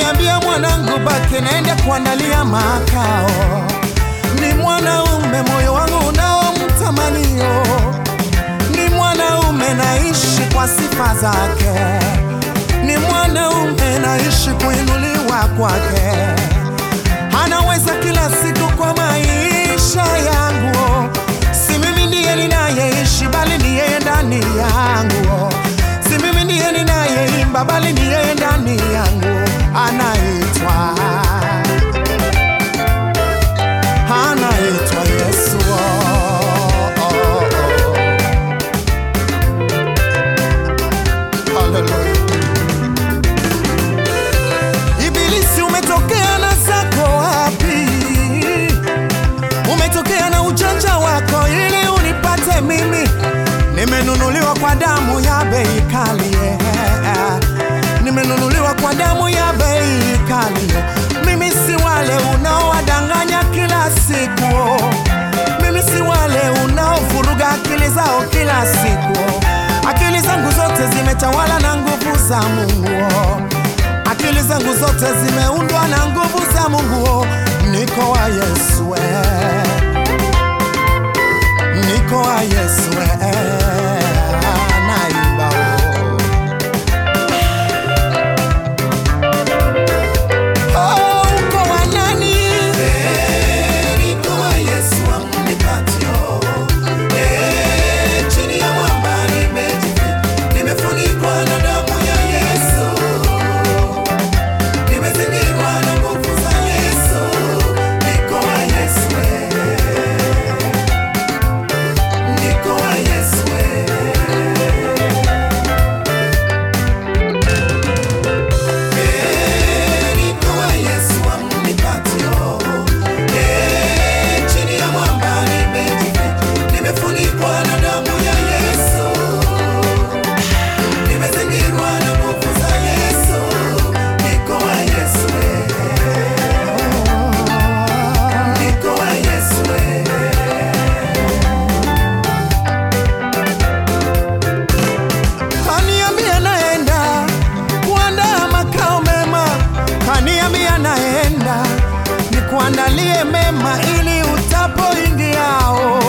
Kaniambia mwanangu, baki naenda kuandalia makao. Ni mwanaume moyo wangu unaomtamanio, ni mwanaume naishi kwa sifa zake, ni mwanaume naishi kuinuliwa kwake. Anaweza kila siku kwa maisha yangu, si mimi ndiye ninayeishi, bali ni yeye ndani yangu. Si mimi ndiye ninayeimba, bali ni yeye ndani yangu. Anaitwa, anaitwa Yesu. Oh, oh, oh. Hallelujah. Ibilisi umetokea na zako wapi? Umetokea na ujanja wako ili unipate mimi. Nimenunuliwa kwa damu ya bei kali, yeah. Nimenunuliwa kwa damu ya bei kali. Mimi si wale unaowadanganya kila siku. Mimi si wale unaovuruga akili zao kila siku. Akili zangu zote zimetawala na nguvu za Mungu. Akili zangu zote zimeundwa na nguvu za Mungu. Niko wa Yesu, eh. niko wa Yesu, eh. naimba oh. Oh, uko wa nani? Niko wa Yesu amunipatio. Eh, chini ya mwamba nimejificha. Nimefunikwa na damu ya Yesu. Nimezingirwa na nguvu za Yesu. Niko wa Yesu, eh. Niko wa Yesu, eh. Eh, niko wa Yesu amunipatio. Eh, chini ya mwamba nimejificha. Nimefunikwa na damu ya Yesu. Nimezingirwa na nguvu za Yesu. Niko wa Yesu, eh. Niko wa Yesu, eh. Kaniambia naenda kuandaa makao mema, kaniambia naenda nikuandalie mema ili utapoingiao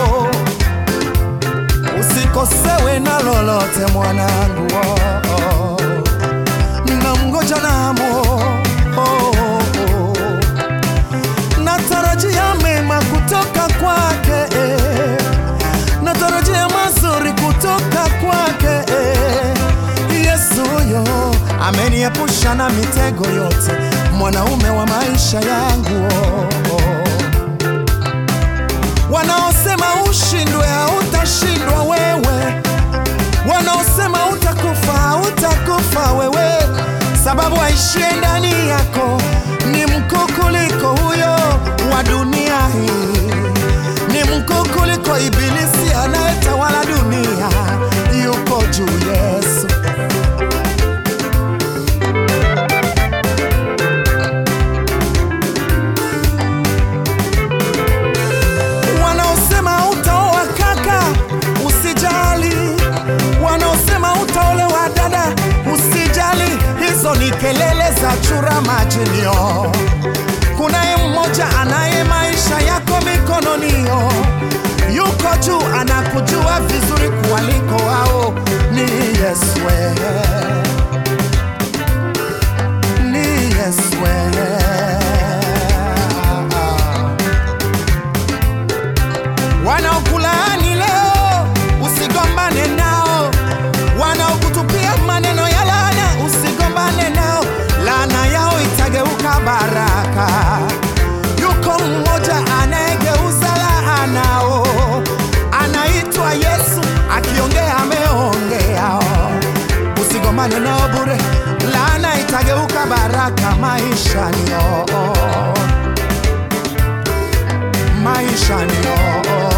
usikosewe na lolote mwanangu. Oh, oh. Namngoja namo oh, oh. Natarajia mema kutoka kwake eh. Natarajia mazuri kutoka kwake eh. Yesu yo ameniepusha na mitego yote, mwanaume wa maisha yangu oh, oh. Wanaosema ushindwe hautashindwa wewe, wanaosema utakufa hautakufa wewe, sababu aishie ndani yako ni mkuu kuliko huyo wa dunia hii, ni mkuu kuliko ibilisi anayetawala dunia. Yuko juu Yesu. Wanaosema utaoa kaka, usijali. Wanaosema utaolewa dada, usijali. Hizo ni kelele za chura majinio. Kunaye mmoja anaye maisha yako mikononio, yuko juu, anakujua vizuri kuwaliko wao. Ni Yesu, eh. ni Yesu. eh. Wanaokulaani leo usigombane nao, wanaokutupia maneno ya laana usigombane nao, laana yao itageuka baraka. Yuko mmoja anayegeuza laanao, anaitwa Yesu, akiongea ameongea. Usigombane nao bure, laana itageuka baraka maishani. Oh, oh maishani oh.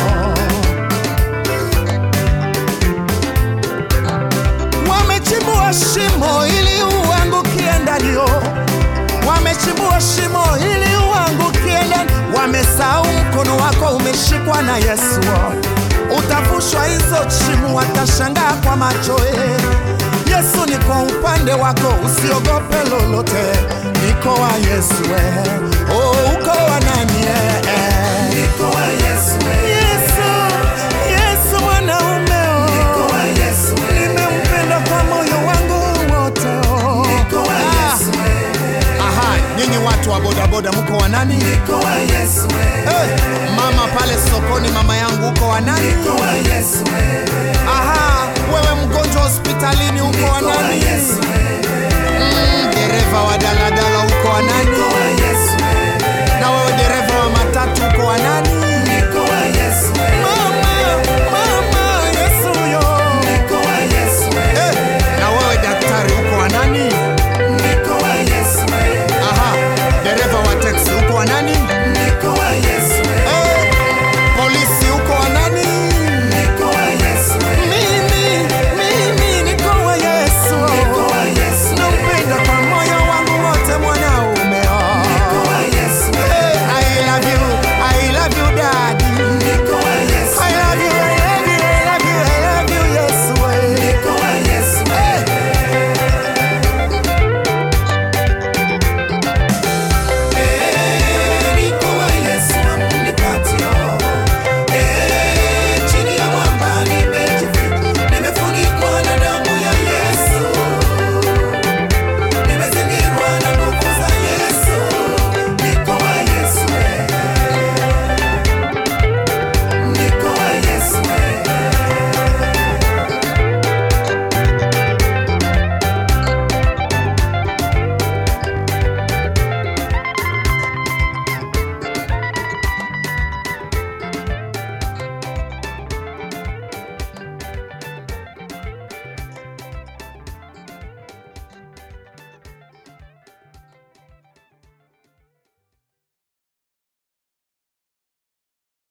Wamechimbua shimo ili uangukie ndanio, wamechimbua shimo ili uangukie ndani. Wamesahau mkono wako umeshikwa na Yesu, utavushwa hizo shimo, watashangaa kwa macho eh. Yesu niko upande wako, usiogope lolote, niko wa Yesu eh. Oh, uko wa nani eh, eh. Niko wa Yesu we. Yesu, Yesu mwanaume oh. Niko wa Yesu we. Nimempenda kwa moyo wangu wote oh. Niko wa Ah. Yesu we. Aha, nyinyi watu wa bodaboda mko wa nani? Niko wa Yesu we. Eh, mama pale sokoni, mama yangu uko wa nani? Niko wa Yesu we. Aha, wewe mgonjwa hospitalini uko wa Niko wa nani? Yesu we.